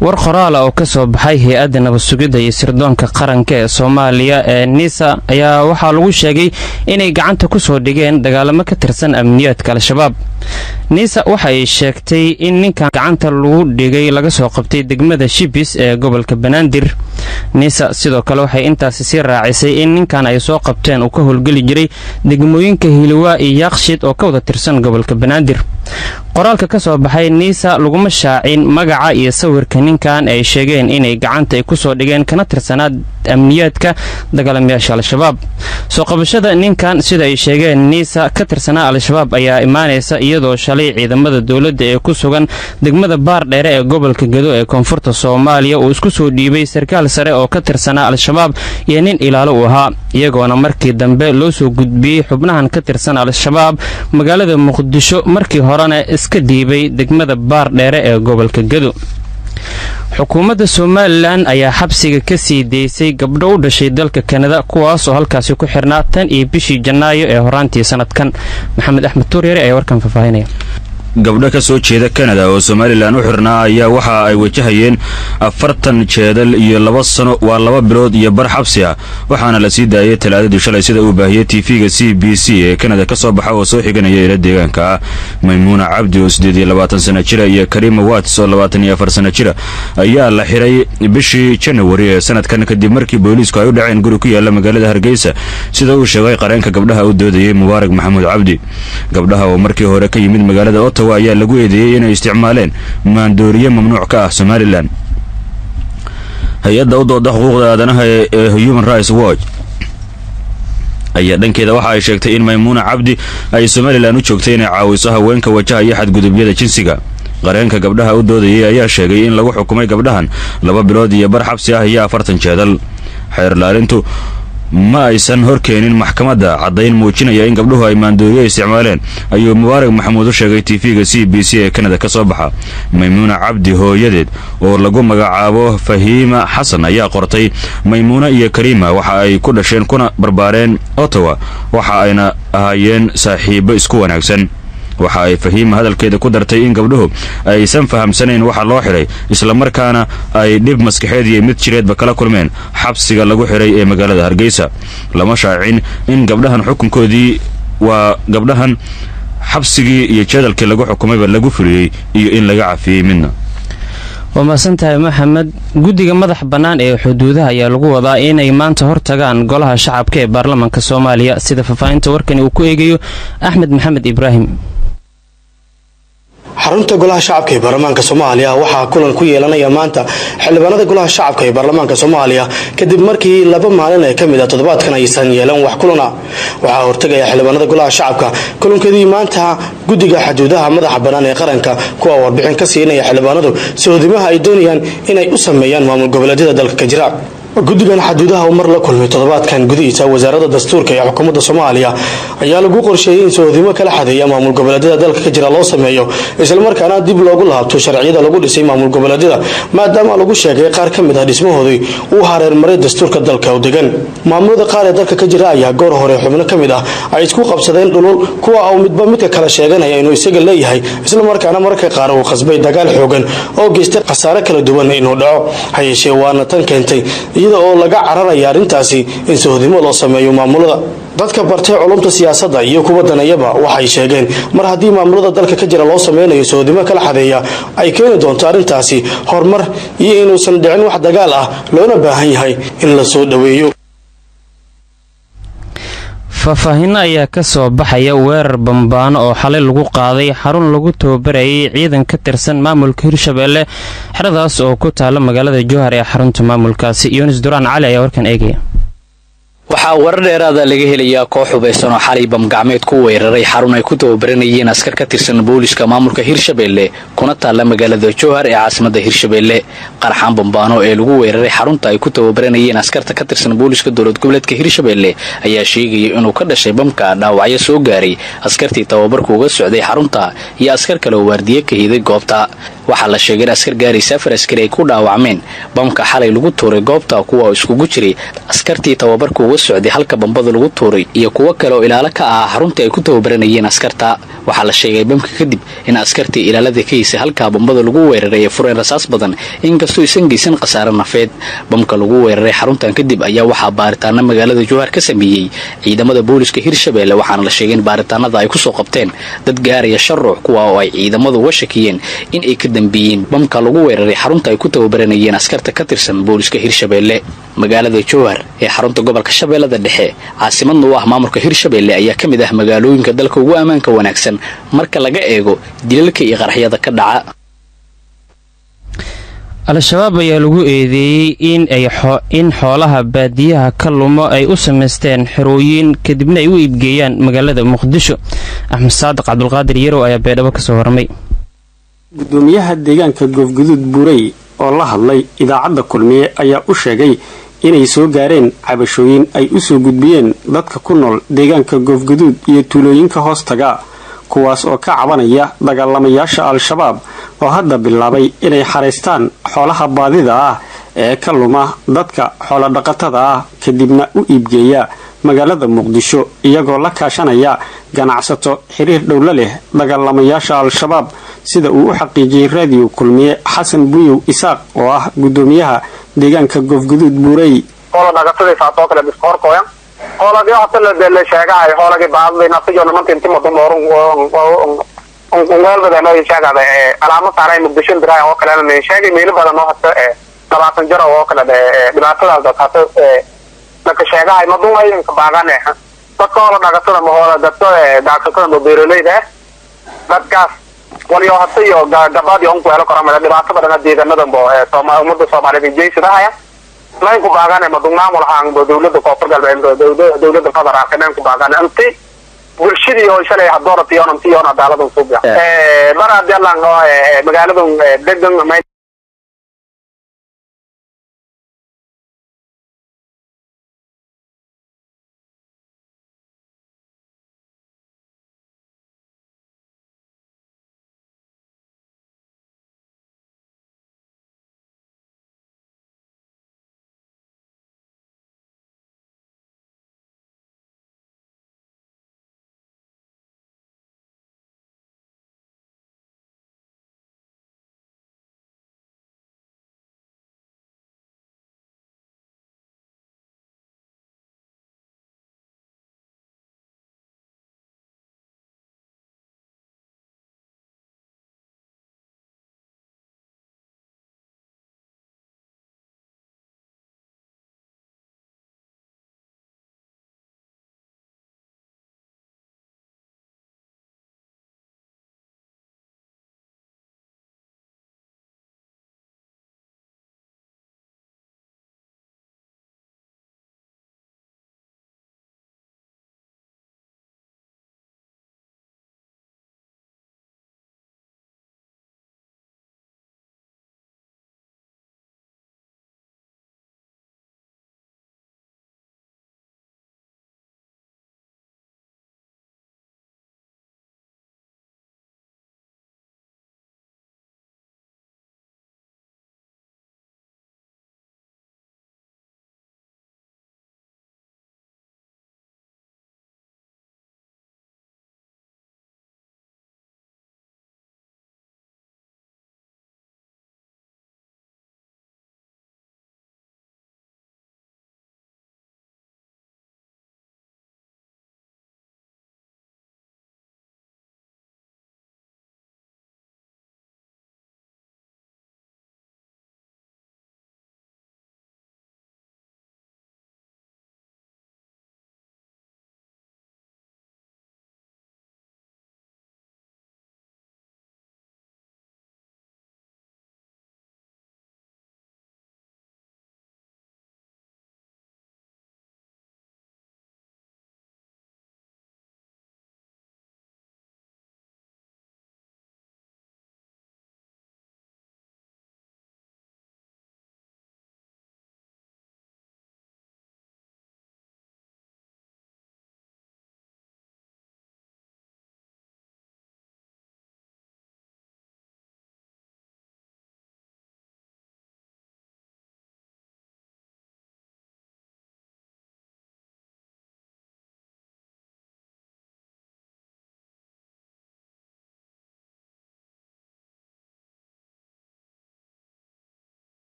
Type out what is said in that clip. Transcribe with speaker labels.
Speaker 1: war qoraala oo ka soo baxay hay-adda nabadsugidda iyo sirdoonka qaranka ee soomaaliya ee nisa ayaa waxaa lagu sheegay inay gacanta ku soo dhigeen dagaalamo ka tirsan amniyaadka al-shabaab nisa waxa ay sheegtay in ninkan gacanta lagu dhigay laga soo qabtay degmada shibis ee gobolka banaadir nisa sidoo kale waxay intaasi sii raacisay in ninkan ay soo qabteen uu ka howlgeli jiray degmooyinka hiliwaa iyo yaaqshid oo ka wada tirsan gobolka banaadir qoraalka ka soo baxay nisa laguma shaacin magaca iyo sawirka ninkan ay sheegeen inay gacanta ay kusoo dhigeen kana tirsanaa amniyaadka dagaalamayaasha al-shabaab soo qabashada ninkan sida ay sheegeen nisa ka tirsanaa al-shabaab ayaa imaanaysa iyadoo shalay ciidamada dowladda ee ku sugan degmada baardheere ee gobolka gedo ee koonfurta soomaaliya uu isku soo dhiibay sarkaal sare oo ka tirsanaa al-shabaab iyo nin ilaalo u ahaa iyagoona markii dambe loo soo gudbiyey xubnahan ka tirsan al-shabaab magaalada muqdisho markii horena iska dhiibay degmada baardheere ee gobolka gedo xukuumadda somalilan ayaa xabsiga ka sii daysay gabdho u dhashay dalka kanada kuwaas oo halkaasi ku xirnaa tan iyo bishii janaayo ee horaantii sanadkan maxamed axmed tuuryare ayaa warkan faahfaahinaya
Speaker 2: gabdho ka soo jeeda kanada oo somalilan u xirnaa ayaa waxa ay wajahayeen afartan jeedal iyo laba sano waa laba bilood iyo bar xabsi ah waxaana la sii daayay talaadadii shalay sida uu baahiyey tv-ga c b c ee kanada ka soo baxa oo soo xiganaya ila deegaanka ah maymuuna cabdi oo siddeed iyo labaatan sana jira iyo karima wats oo labaatan iyo afar sana jira ayaa la xiray bishii janawari ee sanadkan kadib markii booliisku ay u dhaceen guri ku yaala magaalada hargeysa sida uu sheegay qareenka gabdhaha u doodayay mubaarak maxamuud cabdi gabdhaha oo markii hore ka yimid magaalada ottawa ayaa lagu eedeeyey inay isticmaaleen maandooriye mamnuuc ka ah somalilan hay-adda u dooda xuquuqda aadanaha ee human rights watch ayaa dhankeeda waxa ay sheegtay in maymuuna cabdi ay somalilan u joogtay inay caawiso haweenka wajahaya xadgudubyada jinsiga qareenka gabdhaha u doodayay ayaa sheegay in lagu xukumay gabdhahan laba bilood iyo bar xabsi ah iyo afartan jeedal xeerlaalintu ma aysan horkeenin maxkamadda caddayn muujinaya in gabdhuhu ay maandooriye isticmaaleen ayuu mubaarak maxamuud u sheegay tv-ga c b c ee kanada ka soo baxa maymuuna cabdi hooyadeed oo lagu magacaabo fahiima xasan ayaa qortay maymuuna iyo kariima waxa ay ku dhasheen kuna barbaareen ottawa waxa ayna ahaayeen saaxiibo isku wanaagsan waxa ay fahiima hadalkeeda ku dartay in gabdhuhu aysan fahamsanayn waxa loo xidhay islamarkaana ay dhib maskaxeed iyo mid jireedba kala kulmeen xabsiga lagu xidhay ee magaalada hargeysa lama shaacin in gabdhahan xukunkoodii waa gabdhahan xabsigii iyo jadalkii lagu xukumayba lagu fuliyey iyo in laga cafiyey midna
Speaker 1: waa mahadsantahay maxamed guddiga madax bannaan ee xuduudaha ayaa lagu wadaa inay maanta hortagaan golaha shacabka ee baarlamaanka soomaaliya sida faahfaahinta warkani uu ku eegayo axmed maxamed ibraahim
Speaker 3: xarunta golaha shacabka ee baarlamaanka soomaaliya waxaa kulan ku yeelanaya maanta xildhibaanada golaha shacabka ee baarlamaanka soomaaliya kadib markii laba maalin ee kamid a toddobaadkan aysan yeelan wax kulana waxaa hortagaya xildhibaanada golaha shacabka kulankadii maanta guddiga xuduudaha madaxa bannaan ee qaranka kuwa warbixin ka siinaya xildhibaanadu sohodimaha ay doonayaan inay u sameeyaan maamul goboleedyada dalka ka jira guddigan xaduudaha uu mar la kulmay toddobaadkan gudihiisa wasaaradda dastuurka ee xukuumadda soomaaliya ayaa lagu qorsheeyey in sohodimo kala xadeeya maamul goboleedyada dalka ka jira loo sameeyo islamarkaana dib loogu laabto sharciyada lagu dhisay maamul goboleedyada maadaama lagu sheegay qaar ka mid ah dhismahoodii uu hareermaray dastuurka dalka u degan maamulada qaar ee dalka ka jira ayaa goor hore xubno ka mid ah ay isku qabsadeen dhulul kuwa uu midba midka kale sheeganaya inuu isaga leeyahay islamarkaana mararka qaar uu qasbay dagaal xoogan oo geystay khasaare kala duwan inuu dhaco hayeeshee waana tan keentay iyada oo laga cararaya arrintaasi in sohodimo loo sameeyo maamulada dadka bartay culumta siyaasadda iyo kuwa danayaba waxay sheegeen mar haddii maamulada dalka ka jira loo sameynayo sohodimo kala xadeeya ay keeni doonto arrintaasi horumar iyo inuusan dhicin wax dagaal ah loona baahan yahay in la soo dhoweeyo
Speaker 1: faahfaahinno ayaa ka soo baxaya weerar bambaano oo xalay lagu qaaday xarun lagu tababarayay ciidan ka tirsan maamulka hirshabeelle xeradaas oo ku taala magaalada jowhar ee xarunta maamulkaasi yunis duraan cali ayaa warkan eegaya
Speaker 4: waxaa warar dheeraada laga helayaa koox hubaysan oo xalay bamgacmeed ku weeraray xarun ay ku tababaranayeen askar ka tirsan booliska maamulka hirshabeelle kuna taalla magaalada jowhar ee caasimadda hirshabeelle qarxaan bambaano ee lagu weeraray xarunta ay ku tababaranayeen askarta ka tirsan booliska dowlad goboleedka hirshabeelle ayaa sheegaya inuu ka dhashay bamka dhaawacyo soo gaaray askartii tababarku uga socday xarunta iyo askar kale oo waardiye ka hiday goobta waxaa la sheegay in askar gaaraysa afar askari ay ku dhaawacmeen bamka xalay lagu tuuray goobta kuwa oo iskugu jiray askartii tababarka uga socday halka bambada lagu tuuray iyo kuwo kale oo ilaalo ka ahaa xaruntii ay ku tababaranayeen askarta waxaa la sheegay bamka kadib in askartii ilaalada ka haysay halkaa bambada lagu weeraray ay fureen rasaas badan inkastoo isan geysan khasaare nafeed bamka lagu weeraray xaruntan kadib ayaa waxaa baaritaana magaalada jowhar ka sameeyey ciidamada booliska hirshabeelle waxaana la sheegay in baaritaanada ay kusoo qabteen dad gaaraya shan ruux kuwa oo ay ciidamadu uga shakiyeen in ay ka dambeeyeen bamka lagu weeraray xarunta ay ku tababaranayeen askarta ka tirsan booliska hirshabeelle magaalada jowhar ee xarunta gobolka shabeellada dhexe caasimadna u ah maamulka hirshabeelle ayaa ka mid ah magaalooyinka dalka ugu ammaanka wanaagsan marka laga eego dilalka iyo qaraxyada ka dhaca
Speaker 1: al-shabaab ayaa lagu eedeeyey in xoolaha baadiyaha ka lumo ay u samaysteen xerooyin kadibna ay u iibgeeyaan magaalada muqdisho axmed saadiq cabdulqaadir yarow ayaa beedhabo kasoo warmay
Speaker 5: gudoomiyaha deegaanka goofguduud buurey oo la hadlay idaacadda kulmiye ayaa u sheegay inay soo gaareen cabashooyin ay u soo gudbiyeen dadka ku nool deegaanka goofguduud iyo tuulooyinka hoostaga kuwaas oo ka cabanaya dagaalamayaasha al-shabaab oo hadda bilaabay inay xaraystaan xoolaha baadida ah ee ka luma dadka xoolodhaqatada ah kadibna u iibgeeya magaalada muqdisho iyagoo la kaashanaya ganacsato xiriir dhowla leh dagaalamayaasha al-shabaab sida uu u xaqiijiyey raadiyo kulmiye xasan buyow isaaq oo ah gudoomiyaha deegaanka goofguduud buurey
Speaker 6: hoolagii hota la sheegahay hoolagii baadday naftiyo nimanka inti madum orun ungeelbada noo sheegada alaamo saaray muqdisho biraa oo kale na sheegay meelo badan oo hata labaatan jaro oo kale dhibaatadaas dad hata naka sheegahay madum ayinka baagane dadka hoola dhagatada ma hoola dadka daagsatada ma beeroleyda dadkaas waliyo hata iyo gabadii onku helo karamada dhibaato badan deegaanadan bo umada soomaaliyeed jeysadahaya naynku baagane madugnaamul haangbo dawlada koonfur galbeed dawlada federaalka naynku baagane inti bulshadii oo shalay hadooratiyon intiyon adaaladan suubya mar hadii alan magaaladan degan may